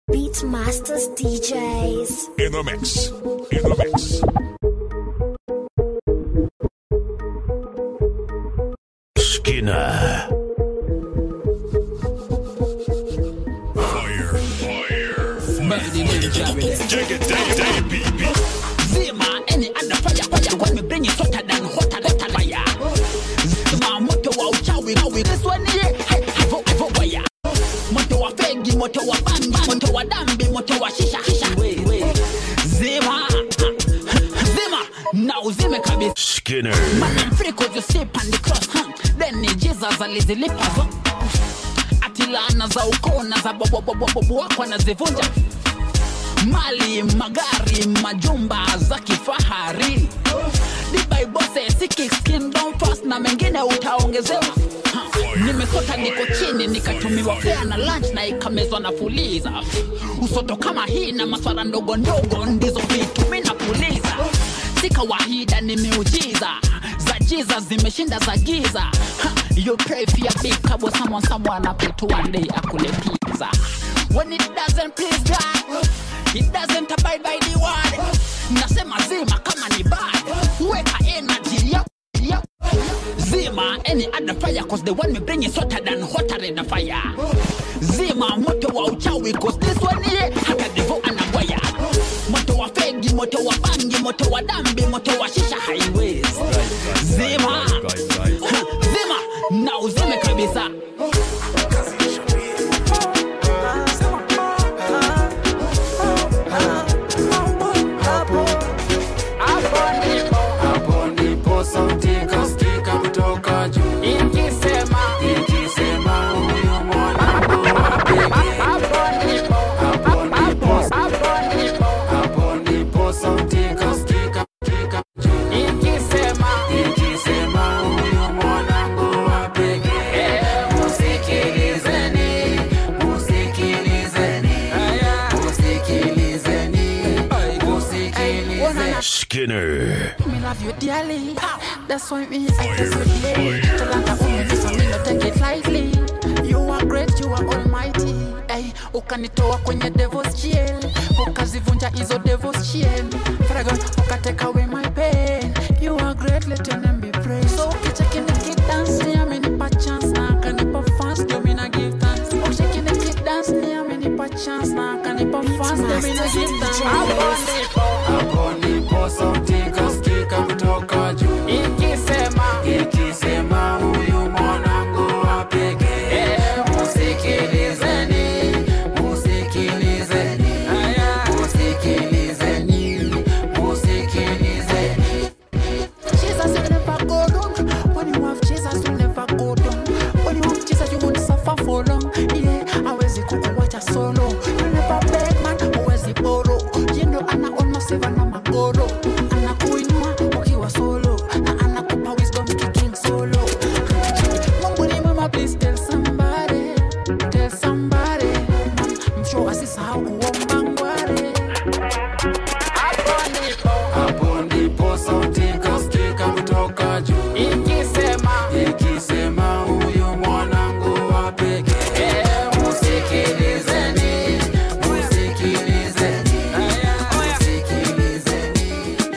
Beatmasters DJs. In the mix. In the mix. Skinner. Fire. Fire. Melody name jamming it. Dig it, day, day, beat, beat. Zima any other fire fire when we bring it hotter than hotter hotter fire. Zima moto wa uchawi kawi this one yeah. Hey, havo havo fire. Moto wa fegi, moto wa bamba, moto wa dambi, moto wa shisha shisha. Wait, wait. Zima. Zima. Na uzime kabisa. Skinner. Man free cause you sleep on the cross huh? Then ni Jesus alizilipa zo Ati laana za ukoo na za bobobobobobo wako anazivunja mali magari majumba za kifahari dibaibose sikikindom fast na mengine utaongezewa Ha, nimesota niko chini nikatumiwa fea na lunch na ikamezwa na fuliza usoto kama hii na maswara ndogo ndogo ndizo vitu mi napuliza si kawaida ni miujiza za jiza zimeshinda za giza ha, you pray for your big cabo someone someone up to one day akule pizza when it doesn't please God it doesn't abide by the word nasema zima kama ni bad weka energy yep, yep. zima any other fire cause the one me bring is hotter than hotter than the fire zima moto wa uchawi cause this one yeah hata devo anabwaya moto wa fegi moto wa bangi moto wa dambi moto wa shisha highways zima zima na uzime kabisa hapo ndipo sauti ikasikika kutoka juu ikisema ikisema huyu mwanangu wa pekee hapo ndipo hapo ndipo sauti ikasikika kutoka juu ikisema ikisema huyu mwanangu wa pekee musikilizeni musikilizeni musikilizeni musikilizeni Skinner. Me love you dearly. That's why me I kiss you daily. Talanta umenisa me no take it lightly. You are great, you are almighty. Hey, ukanitoa kwenye devil's jail. Ukazivunja hizo devil's chain. Fragon, ukatake away my pain. You are great, let your name be praised. So ukicheki nikidance, ni amenipa chance na akanipa fans, ndio mi na give thanks. Ukicheki nikidance, ni amenipa chance na akanipa fans, ndio mi na give thanks. hapo ndipo sauti ikasikika kutoka juu ikisema ikisema huyu mwanangu wa pekee musikilizeni musikilizeni musikilizeni musikilizeni Jesus will never go down. When you have Jesus, you never go down. When you have Jesus, you won't suffer for long. Yeah, hawezi kukuwacha solo. You never beg man, huwezi borrow. You know ana almost seven na magoro. Anakuinua ukiwa solo. Na anakupa wisdom kicking solo. Mungu ni mwema, please tell somebody. Tell somebody. I'm sure asisahau kuomba ngware. hapo ndipo sauti ikasikika kutoka juu ikisema ikisema huyu mwanangu wa pekee musikilizeni musikilizeni musikilizeni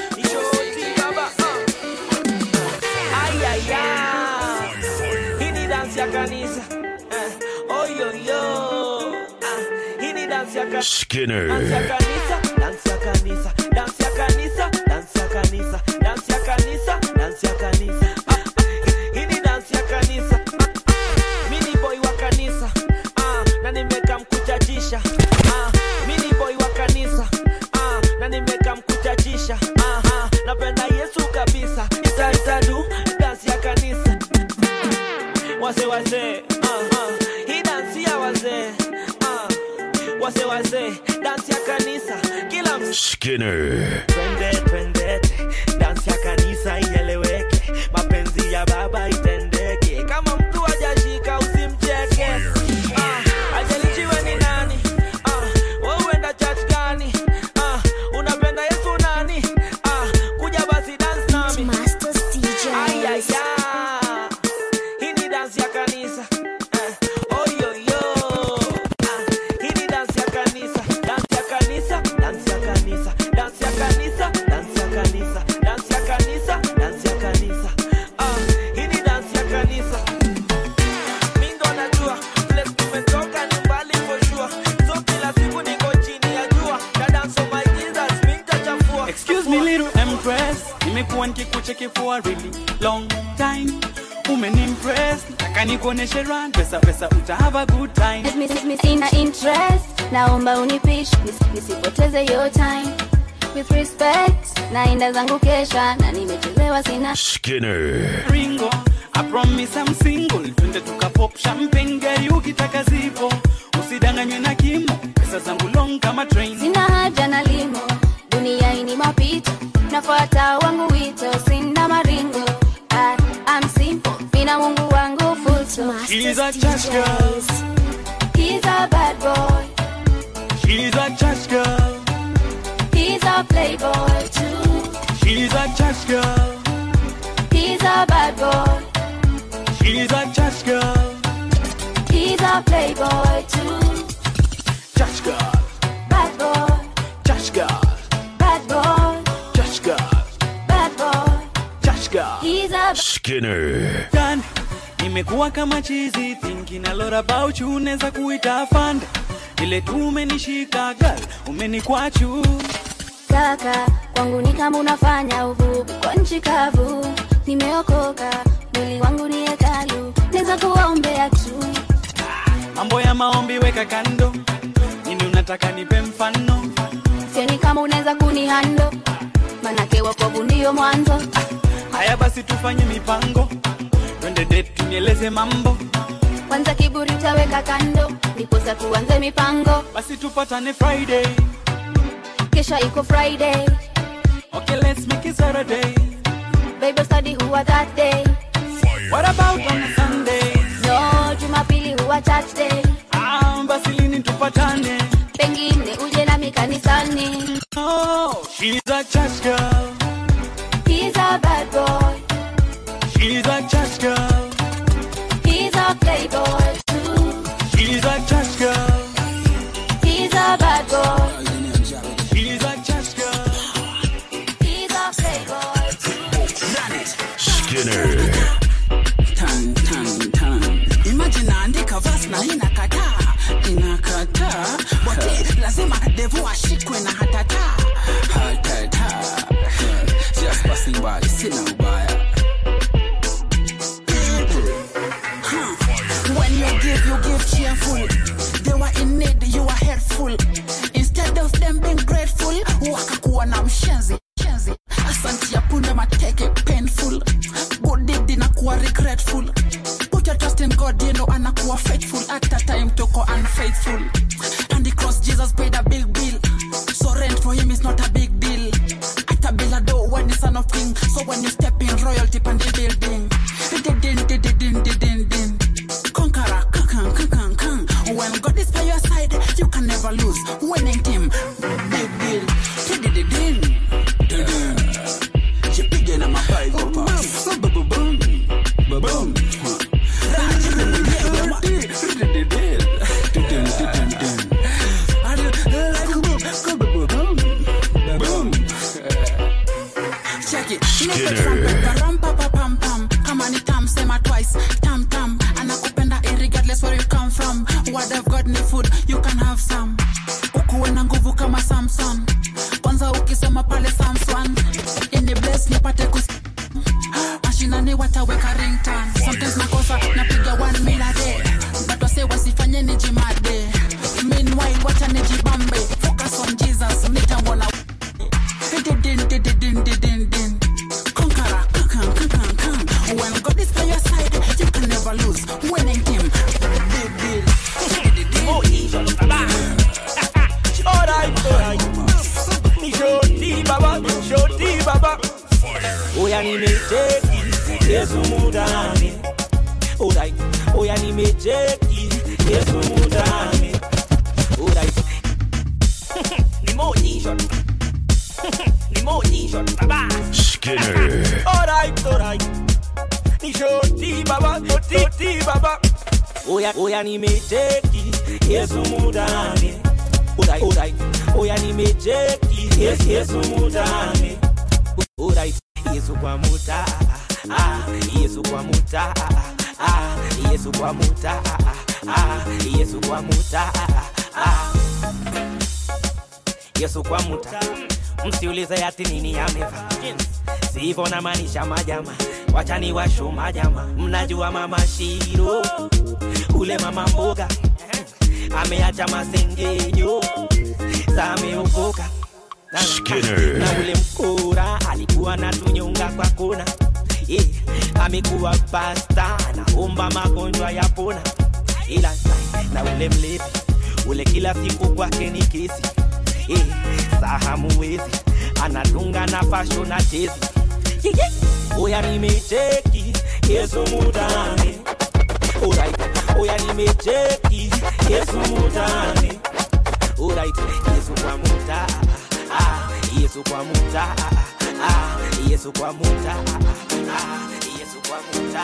Hii ni dansi ya kanisa. Eh, oyoyo. Ah, hii ni dansi ya kanisa. Dansi ya Skinner. kanisa, dansi ya kanisa, dansi ya kanisa, dansi ya kanisa, dansi ya kanisa, dansi ya kanisa. Ah, ah, hii ni dansi ya kanisa. Ah, ah, mi ni boy wa kanisa. Ah, na nimeka mkuchachisha. Ah, mi ni boy wa kanisa. Ah, na nimeka mkuchachisha. Ah, ah, napenda Yesu kabisa. Ita itadu dansi ya kanisa. Wase wase, ah, ah, hii dansi ya wazee. Ah, wase wase, dansi ya kanisa. Kila mtu Skinner. twende twende dansi ya kanisa ieleweke mapenzi ya baba itendeke kama mtu ajashika usimcheke Ah, ajalichiwe ni nani Ah, wewe uenda church gani Ah, unapenda yesu nani Ah, kuja basi dance nami Beatmasters Ay, ay, DJs. ay. Hii ni dansi ya kanisa. Eh, oh, yo, yo. Ah, hii ni dansi ya kanisa. nikushike for a really long time umenimpress nataka nikuoneshe run pesa pesa uta have a good time Let me, let me sina interest naomba unipish nis- nisipoteze your time with respect naenda zangu kesha na nimechelewa sina Skinner. ringo I promise I'm single twende tukapop champagne gari ukitaka zipo usidanganywe na kimo pesa zangu long kama train sina haja na limo dunia ini mapito nafuata wangu wito sina maringo I, I'm simple mina mungu wangu full stop. She's a church girl He's a bad boy She's a church girl He's a playboy too She's a church girl He's a bad boy She's a church girl He's a playboy too Church girl Bad boy Church girl Bad boy Church girl Bad boy Church girl He's a Skinner. Dan Nimekuwa kama chizi thinking a lot about you Neza kuita fanda Ile tu umenishika girl Umenikwachu kaka kwangu ni kama unafanya uvuvi kwa nchi kavu nimeokoka mwili wangu ni hekalu naweza kuwaombea tu Mambo ya maombi weka kando Nini unataka nipe mfano sioni kama unaweza kunihando manake wakovu ndiyo mwanzo Haya basi tufanye mipango Twende date tunieleze mambo kwanza kiburi utaweka kando ndiposa tuanze mipango Basi tupatane Friday kesha iko friday Okay let's make it Saturday bible study huwa that day What about on a Sunday no jumapili huwa church day Ah, basi lini tupatane pengine uje nami kanisani Oh, she's a church girl He's a bad boy She's a church girl He's a playboy too She's a church girl He's a bad boy She's a church girl He's a playboy Skinner. Tan, tan, tan. Imagine naandika verse na inakataa inakataa bote lazima devu ashikwe na hatata hatata just passing by sina ubaya Huh. when you give you give cheerful they were in need you were helpful instead of them being grateful wakakuwa na mshenzi mshenzi asanti ya punda mateke painful good deed inakuwa regretful put your trust in god you know anakuwa faithful at a time toko unfaithful and the cross jesus paid a big bill so rent for him is not a big deal at a bill a door when the son of king so when you step in royalty pan the building din din din din din din din din conqueror kakan kakan kan when god is by your side you can never lose winning team big deal din din din din din Jipige na mapigo pass. Boom, boom, boom. Boom, boom. Check it. Ram-pa-pa-pam-pam. Kama ni tam, sema twice. Tam, tam. Anakupenda irregardless where you come from. Word of God ni food, you can have some. Ukuwe na nguvu kama Samson. Kwanza ukisoma pale Samson. Ini bless nipate kus mashinani wataweka ringtone sometimes nakosa napiga one mil a day but wase wasifanye nijimade meanwhile wacha nijibambe focus on jesus nitamwona Din, din, din, din, din, din, din. Conqueror, kakan, kakan, kan. When God is by your side, you can never lose. Winning team, big deal. Alright, alright. Ni shoti baba, shoti baba. Oya nimecheki Yesu mudani. Alright, oya nimecheki Yesu mudani. Alright. Ni moji shot. Ni moji shot baba. Skinner. Alright, alright. Ni shoti baba, shoti, shoti baba. Oya, oya nimecheki Yesu mudani. Alright, alright. Oya nimecheki Yesu, Yesu mudani. Alright. Yesu kwa muta. Ah, Yesu kwa muta. Ah, Yesu kwa muta. Ah, Yesu kwa muta. Ah. Yesu kwa muta. Msiulize ati nini amevaa. sivo na maanisha majama wachani washo majama mnajua mama shiro ule mama mboga ameacha masengenyo zameokoka na, Skinner. na ule mkora alikuwa na tunyonga kwa kona yeah. amekuwa pasta anaomba magonjwa ya pona ila na ule mlevi ule kila siku kwake ni kesi yeah. sahamuwezi anadunga na pasho na chezi yeah, yeah. oya nimecheki yesu mutane Alright, oya nimecheki yesu mutane Alright, yesu kwa muta ah, yesu kwa muta ah, yesu kwa muta ah, yesu kwa muta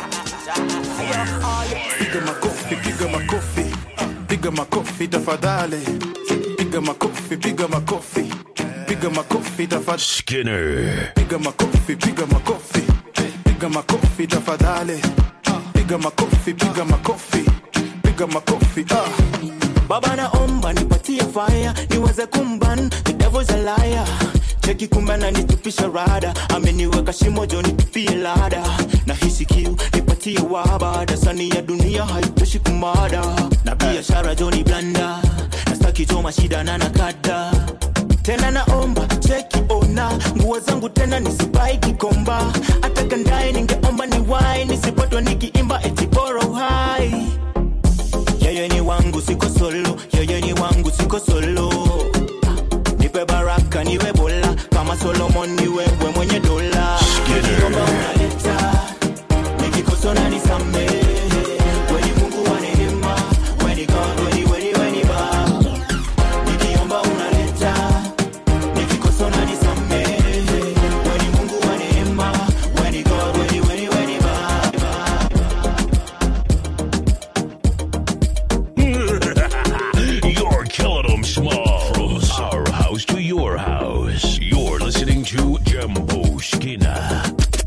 piga makofi piga makofi piga makofi tafadhali piga makofi piga makofi piga makofi tafadhali Skinner. piga makofi piga makofi piga makofi tafadhali piga makofi piga makofi piga makofi ah baba naomba nipatie fire niweze kumban the devil's a liar cheki kumbe ananitupisha rada ameniweka shimo jo nitupie lada na hisi kiu nipatie waba dasani ya dunia haitoshi kumada na biashara joni blanda nastaki jo mashida na nakada tena naomba cheki ona nguo zangu tena nisibai kikomba hata kandae ningeomba ni wai nisipatwa nikiimba eti bora uhai yeye ni wangu siko solo yeye ni wangu siko solo nipe baraka niwe bola kama solomon ni wewe mwenye dola nikiomba unaleta nikikosa unanisamehe weni mungu wa neema weni god weni weni weni baba nikiomba unaleta nikikosa unanisamehe weni mungu wa neema weni god weni weni weni baba You're killing them small. From our house to your house. You're listening to Jumbo Skinner.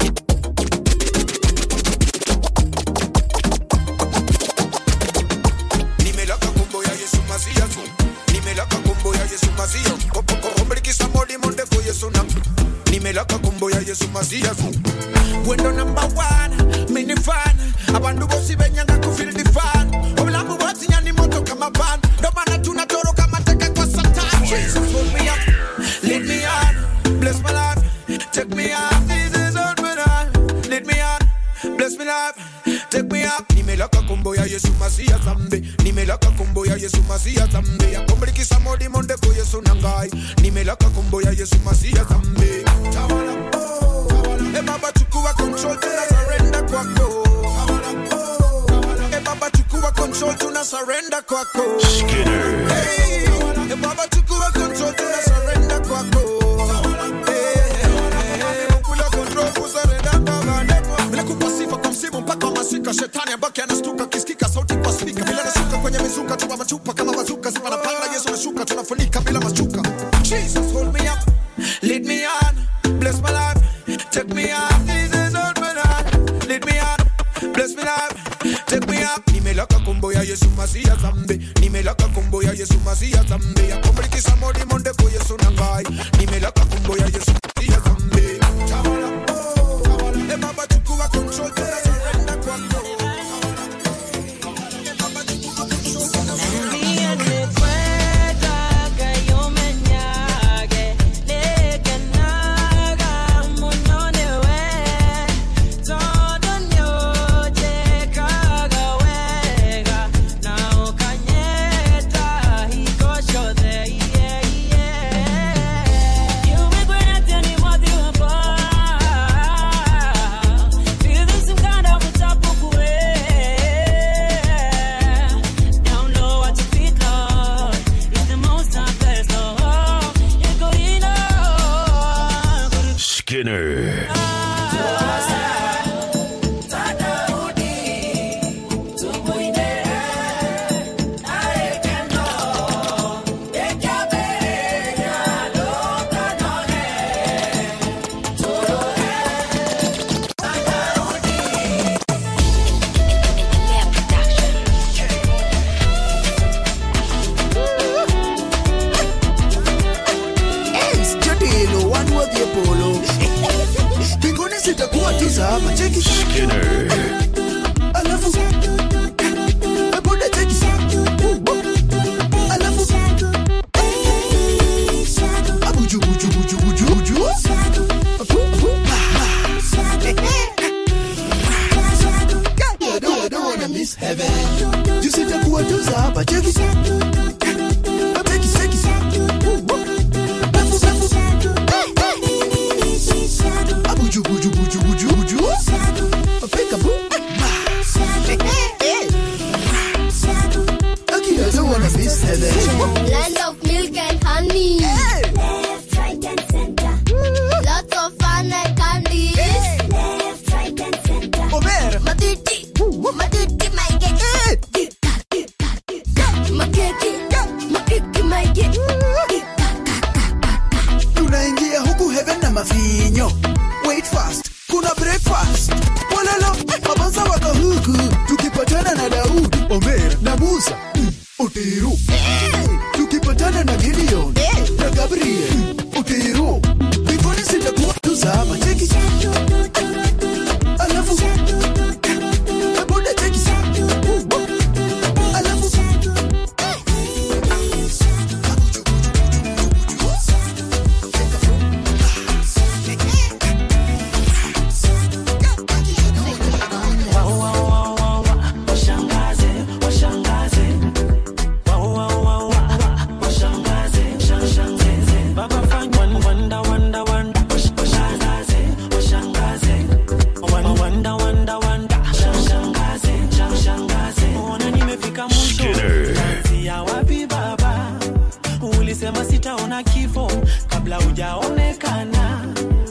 nimelaka kombo ya yesu masiya so nimelaka kombo ya yesu masiya komblikisa molimo ndeko yesu nam nimelaka kombo ya yesu masiya so gwendo namba one minifana abantu bosi benyanga kufil difan obulamu bwazinyani moto kama van ndomana tunatoroka mateka kwa satan jesus hold me up lead me on bless my life take me up jesus hold me down lead me on bless me life take me up nimelaka kombo ya yesu masiya zambe nimelaka kombo ya yesu masiya zambe yakomblikisa molimo ndeko yesu nangai nimelaka kombo ya yesu masiya zambe tawala oh, tawala. e baba chukua control tuna surrender kwako Tawala, oh, tawala. e baba chukua control tuna surrender kwako Skinner. Hey, e baba chukua control tuna surrender kwako Eh, kula control kusurrender kwako. Bila kupa sifa kwa msimu mpaka wa masika shetani abaki anastuka kisikika sauti kwa spika bila nashuka kwenye mizuka tupa machupa kama mazuka sifa napanda yesu nashuka tunafunika bila mashuka jesus hold me up lead me on bless my life take me up jesus hold me down lead me on bless me life take me up nimelaka kombo ya yesu masiya zambe nimelaka kombo ya yesu masiya zambe yakomblikisa molimo ndeko yesu nangai nimelaka kombo ya yesu masiya zambe tawala oh, tawala e baba chukua control tena surrender kwako Skinner. Hey, Studio, one with your polo. tuza hapa cheki Skinner. alafu buda cheki alafu abuju buju buju buju buju Abu, abu. God, I don't, I don't wanna miss heaven. You see the kuwa tuza hapa cheki cheki cheki alafu alafu abuju buju buju buju buju Pick a boo. Okay, I don't wanna miss heaven. Land of milk and honey. Left, right, and center. Lots of fun and candy. Left, right, and center. Maduti, maduti, my get. Makeke, makeke, my get. tunaingia huku heaven na mavinyo wait fast kuna breakfast walalo mabanza waka huku tukipatana na daudi omer na musa mm, utiru tukipatana na gideon na gabriel mm, utiru mbinguni sitakuwa tuzama cheki alafu buda cheki alafu Skinner. ya wapi baba ulisema sitaona kifo kabla hujaonekana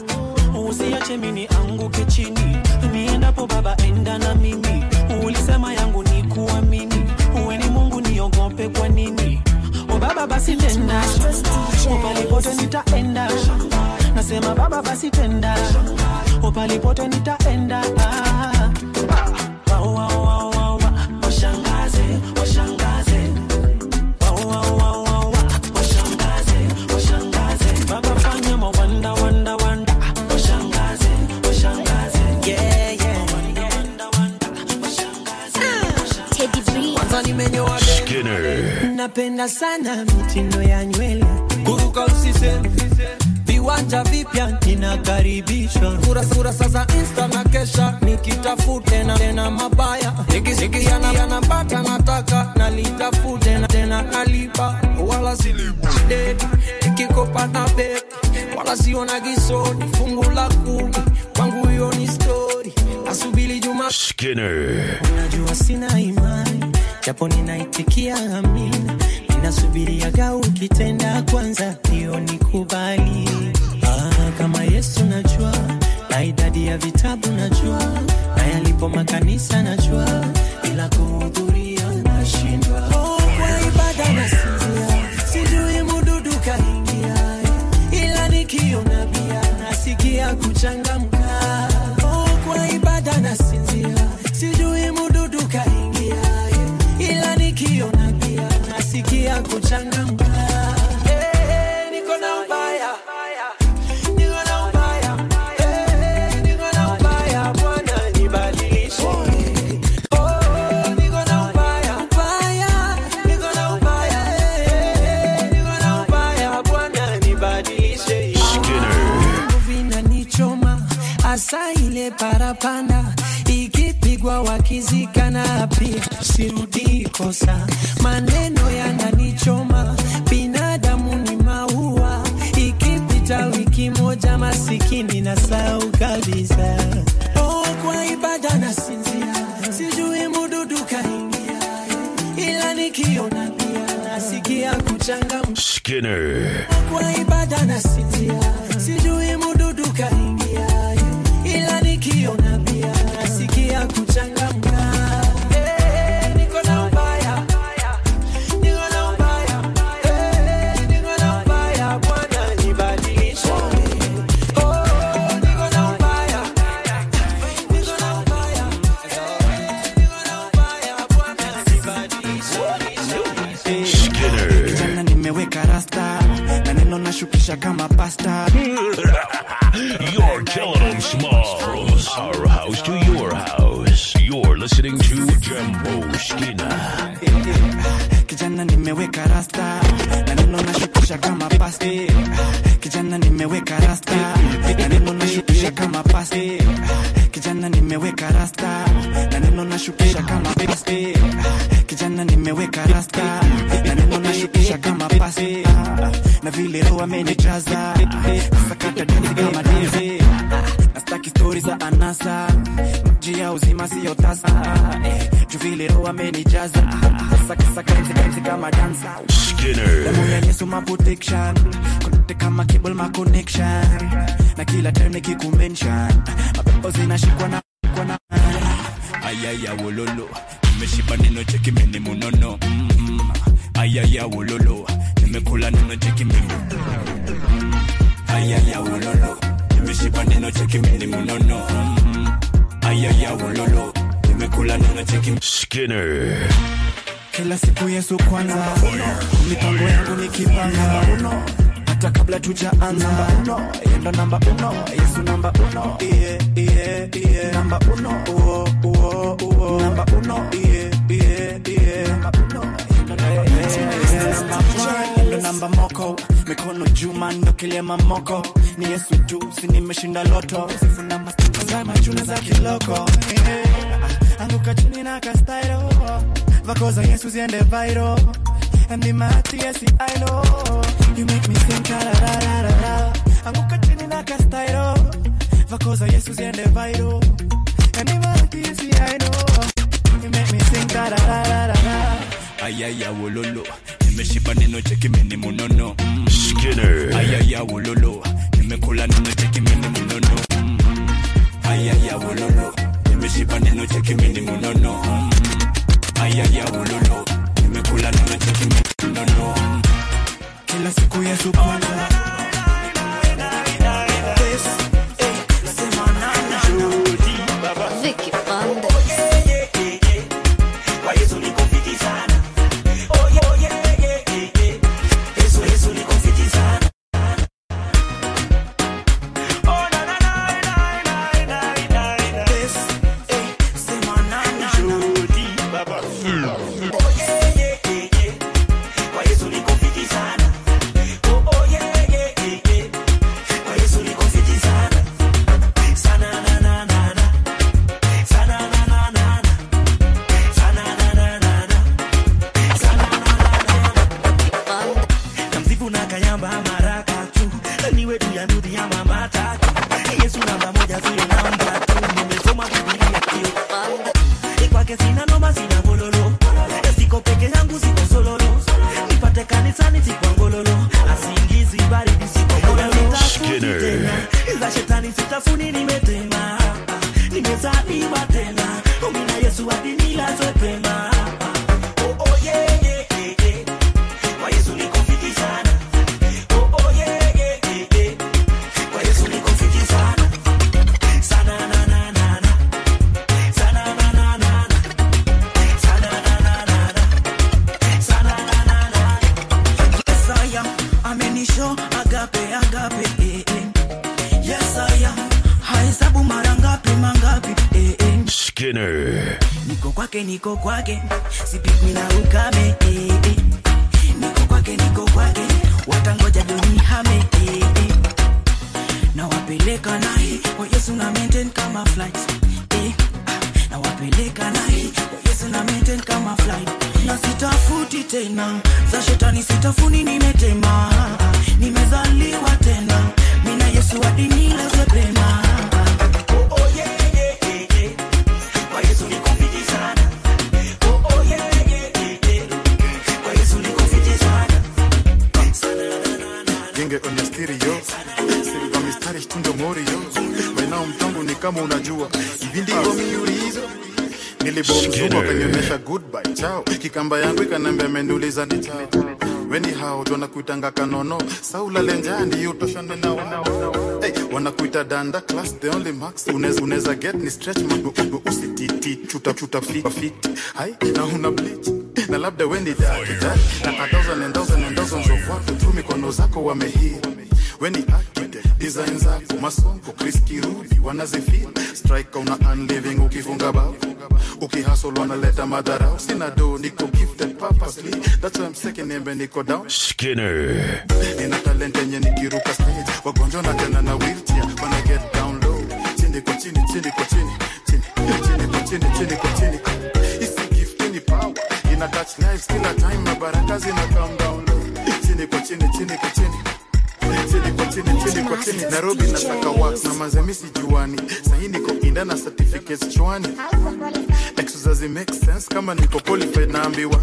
usiache mini anguke chini niendapo baba enda na mimi ulisema yangu ni kuamini uwe ni mungu niogope kwa nini o baba basi tenda upalipote nitaenda nasema baba basi tenda upalipote nitaenda ah. Wa, wa, wa, wa, wa. Washangaze, washangaze. Wa, wa, wa, wa, wa. Washangaze, washangaze. Baba fanya mawanda, wanda, wanda. Washangaze, washangaze. Yeah, yeah. Wanda, wanda, wanda. Washangaze, washangaze. Kwanza nimenyoa Skinner. napenda sana mitindo ya nywele kuruka usiseme viwanja vipya ninakaribishwa kurasa kurasa za insta na kesha nikitafute tena tena mabaya nikisikia na yanapata nataka nalitafute na tena nalipa wala silibde nikikopa na bebe wala siona kisoni fungu la kumi kwangu hiyo ni stori nasubili juma Skinner. Najua sina imani japo ninaitikia amina, ninasubiriaga ukitenda kwanza hiyo nikubali. Ah, kama Yesu najua na idadi ya vitabu najua na yalipo makanisa najua, ila kuhudhuria nashindwa. Oh, kwa ibada nasinzia, sijui mududu kaingia, ila nikiona bia nasikia kuchangamka. Oh, kwa ibada nasinzia, sijui mududu kaingia, ila nikiona bia nasikia kuchangamka. Eh, niko na ubaya, niko na ubaya, eh, niko na ubaya, Bwana nibadilishe. Oh, niko na ubaya, ubaya, niko na ubaya, eh, niko na ubaya, Bwana nibadilishe. vinanichoma hasa ile parapanda ikipigwa wakizikana pia sirudi kosa maneno yananichoma binadamu ni maua ikipita wiki moja masikini na sau kabisa oh, kwa ibada nasinzia sijui mududu kaingia ila nikiona pia nasikia kuchangamka Skinner. kwa ibada nasinzia, sijui mududu kaingia, ila nikiona pia nasikia kuchangamka. Eh, niko na ubaya, niko na ubaya, eh, niko na ubaya, Bwana nibadilishe. Oh, niko na ubaya, niko na ubaya, eh, niko na ubaya, Bwana nibadilishe. Kijana nimeweka rasta na neno nashukisha kama pasta You're killing them, Smalls. Our nimeweka rasta na neno nashukisha kama pasti kijana nimeweka rasta na neno nashukisha kama pasti kijana nimeweka rasta na neno nashukisha kama pasti na vile roho amenijaza sakata dansi kama dansi nastaki stori za anasa maji ya uzima siyo tasa juu vile roho amenijaza sakasaka dansi kama dansa Skinner. damu ya yesu ma protection kote kama cable ma connection na kila time nikikumention mapepo zinashikwa na kwa na ayaya wololo nimeshiba neno cheki mini munono mm-hmm. ayaya wololo nimekula neno cheki mini ayaya wololo nimeshiba neno cheki mini munono mm-hmm. ayaya wololo nimekula neno cheki Skinner. kila siku yesu kwanza mipango yangu nikipanga uno hata kabla tujaanza uno yendo namba uno yesu namba uno yeah, yeah, yeah. namba uno uo, uo, uo. namba uno yeah, yeah, yeah. namba uno yendo namba Yeah, namba one, yendo namba moko mikono juma ndo kilema moko ni yesu tu si nimeshinda loto sifu na mastika za machuna za kiloko yeah. anguka chini na kastairo vako za yesu ziende viral and the mati yes I know you make me sing da da da da da da anguka chini na kastairo vako za yesu ziende viral and the mati yes I know you make me sing da da da da da da ayaya wololo nimeshiba neno cheki mini munono mm-hmm. Skinner. ayaya wololo nimekula neno cheki mini munono mm-hmm. ayaya wololo nimeshiba neno cheki mini munono mm-hmm. ayaya wololo nimekula neno cheki mini munono kila siku yesu kwanza Vicky Banda. kamsifu na kayamba maraka tu niwe tu ya nudhi ya mama tatu yesu namba moja sio namba tu nimesoma bibilia tu kwake sina noma sina gololo siko peke yangu siko sololo nipate kanisani sikwa ngololo asingizi baridi siko gololo Skinner. za shetani sitafuni nimetema nimezaliwa tena omina yesu hadi nilazwe pema Oh, oh, yeah, yeah, yeah, yeah. Kwa Yesu niko fiti sana. Oh, oh, yeah, yeah, yeah, yeah. Kwa Yesu niko fiti sana. Sana, na, na, na, na. Sana, na, na, na, na. Sana, na, na, na, na. Sana, na, na, na, na. Yes, I am. Amenisho agape, agape, eh, eh. Yes, I am. Hahesabu mara ngapi, mangapi, eh, eh. Skinner. niko kwake niko kwake sipigwi na ukame eh, eh. niko kwake niko kwake watangoja donihame eh, eh. na wapeleka naye kwa yesu na maintain kama flight eh. ah, na wapeleka naye kwa yesu na maintain kama flight na sitafuti tena za shetani sitafuni nimetema nimezaliwa tena mina yesu hadi nilazwe pema Oh, oh, yeah, yeah, yeah, yeah. Kwa Yesu niko fiti sana. Oh, oh, yeah, yeah, yeah, yeah. Kwa Yesu niko fiti sana. genge kwenye stereo silva mistari shtundo morio wenao mtangu ni kama unajua hivi ndivyo miurizo nilibomzuma Skinner. kanyemesha goodbye chao kikamba yangu ikanambia ameniuliza ni chao weni hao wanakuitanga kanono saula lenjandi utoshane na wao hey, wanakuita danda class the only max unaweza unaweza get ni stretch mabu ubu usititi chuta chuta fit fit hai na una bleach na labda weni daki daki na a thousand and thousand and thousands of watu tu mikono zako wamehii weni architect design zako masongo Chris Kirubi wanazifeel strike una unliving ukifunga bao ukihustle wanaleta madharau sina do niko gifted purposely that's why I'm second embe niko down Skinner. Nina talent talent yenye nikiruka stage wagonjwa na tena na wheelchair wana get down low chini kwa chini chini kwa chini chini chini kwa chini chini kwa chini isi gift ni power ina touch lives kila time na baraka zina come down low chini kwa chini chini kwa chini chini kwa chini chini kwa chini nairobi nasaka wax na mazemisi juani sahi niko inda na certificates chwani exercise make sense kama niko qualified naambiwa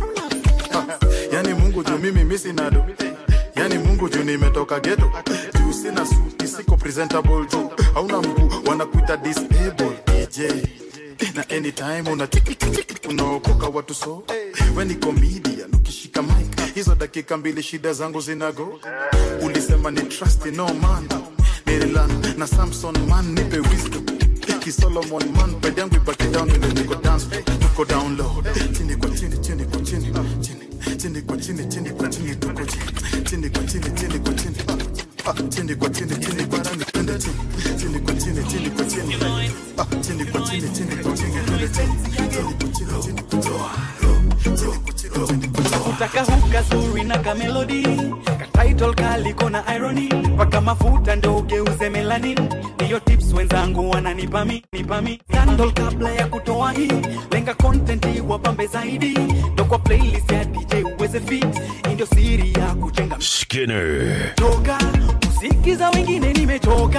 yani mungu juu mimi misi nado yani mungu juu nimetoka geto juu sina suti siko presentable juu hauna mguu wanakuita disable dj na anytime una unaokoka watu so we ni comedian ukishika mic hizo dakika mbili shida zangu zinago ulisema ni trust no man nililan na samson man nipe wisdom ki solomon man pede yangu ipate down ile niko dance floor, tuko down low chini kwa chini chini kwa chini chini chini kwa chini chini kwa chini tuko chini chini kwa chini chini kwa chini Ah, chini kwa chini chini kwa chini twende chini chini kwa chini chini kwa chini Ah, chini kwa chini chini kwa chini twende chini chini kwa chini chini kwa chini chini kwa chini chini kwa chini utaka huka zuri na kamelodi katitle kaliko na irony paka mafuta ndo ugeuze melanin ndiyo tips wenzangu wananipa mi nipa mi scandal kabla ya kutoa hii lenga content wapambe zaidi ndo kwa playlist ya dj uweze fit Hii ndio siri ya kujenga Skinner. toka kusikiza wengine nimechoka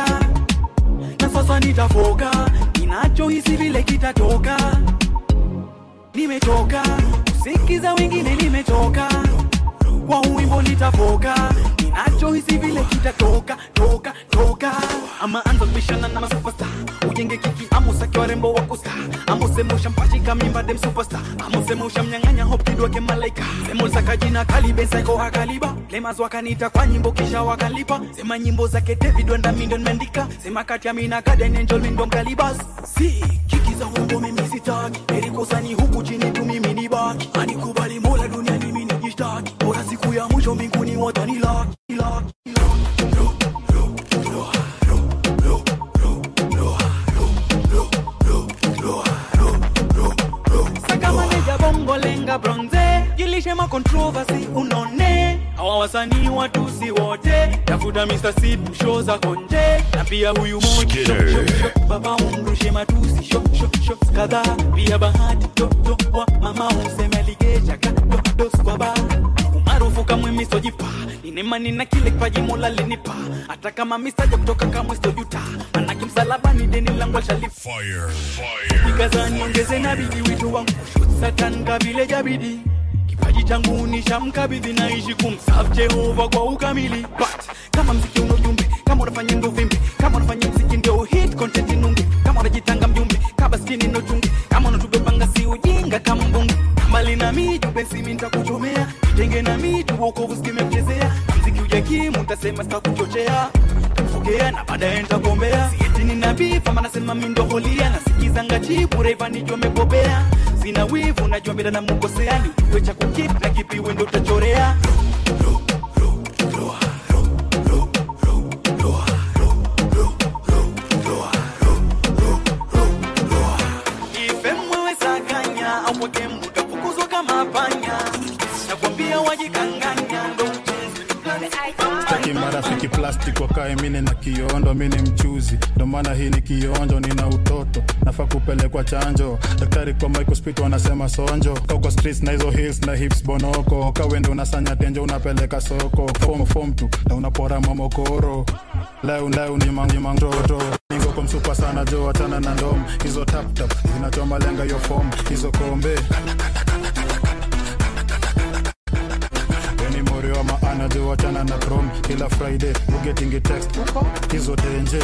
na sasa nitafoka ninachohisi vile kitatoka nimechoka kusikiza wengine nimechoka kwa uwimbo nitafoka ninachohisi vile kitatoka toka toka ama anza kubishana na masupesta ujenge kiki amusake warembo wa kusta amuseme ushampachika mimba dem superstar amuseme ushamnyang'anya hopkidwake malaika semulsaka jina kalibensaiko hakaliba lemas wakanita kwa nyimbo kisha wakalipa sema nyimbo zake david wenda mindo nimeandika sema kati ya mina gaden angel mindo mkalibas si kiki za uongo mimi sitaki erikosani huku chini tu mimi ni baki anikubali mola duniani mimi nijishtaki bora siku ya mwisho mbinguni watanilaki laki, saka maneja bongo lenga bronze jilishe makontroversy unone hawa wasanii watusi wote tafuta Mr. Sid show za konje na pia huyu moja Skinner. shok, shok, shok. baba umrushe matusi shok, shok, shok. kadhaa pia bahati toto wa mama umseme ligeja kadodos kwa ba umaarufu kamwe misojipa ninemani na kile kipaji mola linipa hata kama misaja kutoka kamwe sojuta manake msalaba ni deni langu alshalifa nikazani ongeze na bidi wito wangu shut satan kabile jabidi kipaji changu nishamkabidhi naishi kumsafu jehova kwa ukamili but kama mziki una ujumbe kama unafanya ndo vimbe kama unafanya mziki ndio hit content inunge kama unajitanga mjumbe kaba skini no chunge kama unatubebanga si ujinga kama mbunge mbali na miju bensimi nitakuchomea kitenge na miju wokovu skimemchezea mziki ujakimu ntasema sitakuchochea kufogea na baadaye nitagombea sietini na bifa manasema mindo holia nasikizanga chipu reva nijo amebobea sina wivu najua bila namukosea ni ujue cha kukip na kipi wendo utachorea ife mwewe saganya au mweke mutafukuzwa kama panya nakwambia wajikanganya ndo Sitaki marafiki plastic wakae mine na kiondo mini mchuzi ndo maana hii ni kionjo nina utoto nafaa kupelekwa chanjo daktari kwa microspit wanasema sonjo kauko streets na hizo hills na hips bonoko kawende unasanya tenjo unapeleka soko fom fom tu na unapora mamokoro leo leo ni mangimangtoto ningo komsupa sana jo achana na ndom hizo tap tap zinachoma lenga yo fom hizo kombe Weni mori wa maana jo wachana na chrome kila friday ugetingi text hizo denje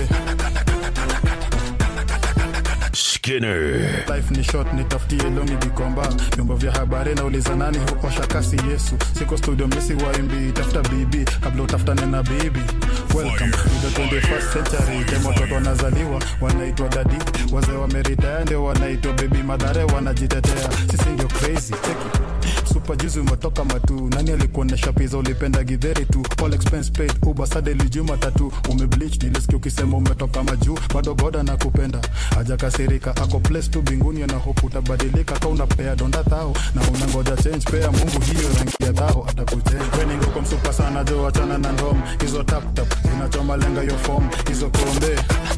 Skinner. life ni short nitafutie longi vikomba vyombo vya habari nauliza nani huosha kasi yesu siko studio misi waimbi tafuta bibi kabla utafutane na bibi welcome to the 21st century time watoto wanazaliwa wanaitwa dadi wazee wameritaya ndio wanaitwa bebi madhare wanajitetea sisi ndio crazy Take it. msupa juzi umetoka matu nani alikuonesha pizza ulipenda gidheri tu all expense paid uber sade lijuma tatu umebleach nilisikia ukisema umetoka majuu bado goda na kupenda hajakasirika ako place tu binguni ana hope utabadilika ka unapea donda thao na unangoja change pea mungu hiyo rangi ya thao atakujenga weningo kwa msupa sana jo achana na ndom hizo tap tap zinachoma lenga yo form hizo kombe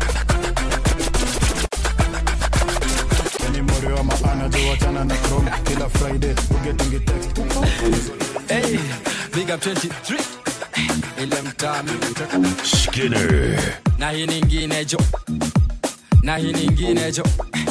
ni morio wa maana jo achana na chrome kila friday ugetingi text Hey, big up 23 ile mtami Skinner. na hii nyingine jo na hii nyingine jo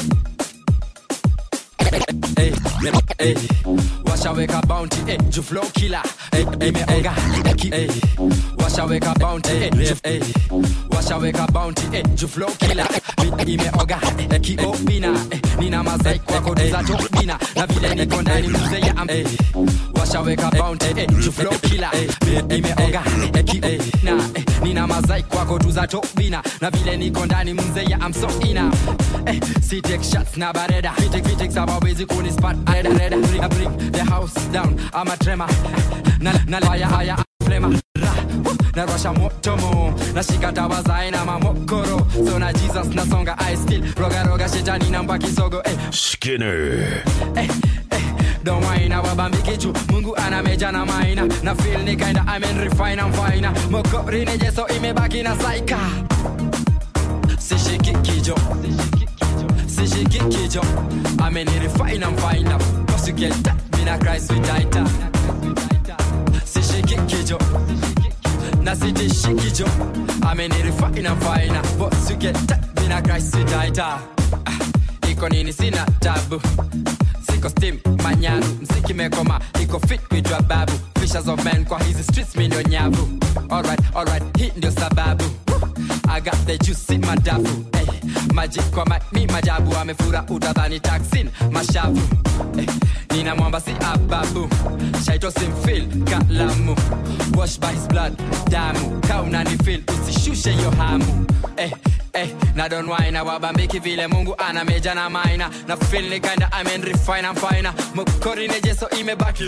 Hey, hey, washaweka bounty hey, ju flow killer hey, imeonga hey, washaweka bounty hey, ju, hey, washaweka bounty hey, ju flow killer Mi- imeoga hey, kiopina hey, nina mazai kwako za topina na vile niko ndani mzee ya am hey, washaweka bounty hey, ju flow killer hey, imeoga hey, kiopina hey, nina mazai kwako tu za topina na vile niko ndani mzee ya am so ina hey, si take shots na bareda fitik fitik sabawezi kunispat reda reda bring, bring the house down ama trema na na haya haya flema ra woo, na rasha moto mo nashika dawa za aina mamokoro so na jesus nasonga i still roga roga shetani namba kisogo eh Skinner. don't whine wabambiki juu mungu ana meja na maina na feel ni kinda I mean refine I'm fine mokori ni jeso imebaki na saika sishiki kijo sishiki kijo I mean refine I'm fine up cause you get that mina Christ with tighter sishiki kijo na sitishiki jo I mean refine I'm fine up cause you get that mina Christ with tighter Ah, iko nini sina tabu siko steam manyaru mziki mekoma iko fit kuitwa babu fishers of men kwa hizi streets mi ndio nyavu alright alright hii ndio sababu Woo! I got the juice in madafu hey, maji kwa ma, mi majabu amefura utadhani taksin mashavu hey, nina mwamba si ababu shaito simfil kalamu wash by his blood damu kaunani fil usishushe yo hamu hey, hey, na don wine wabambiki vile mungu ana meja na maina na feel ni kinda I mean refine I'm fine mukori ne jeso imebaki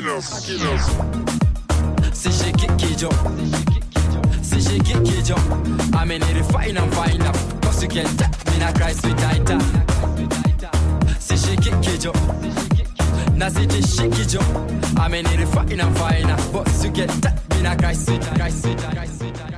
sishiki kijo sishiki kijo I mean refine I'm fine cause you can tap me na Christ with tighter sishiki kijo na sitishiki jo I mean refine I'm fine but you get tap me na Christ with Christ with Christ with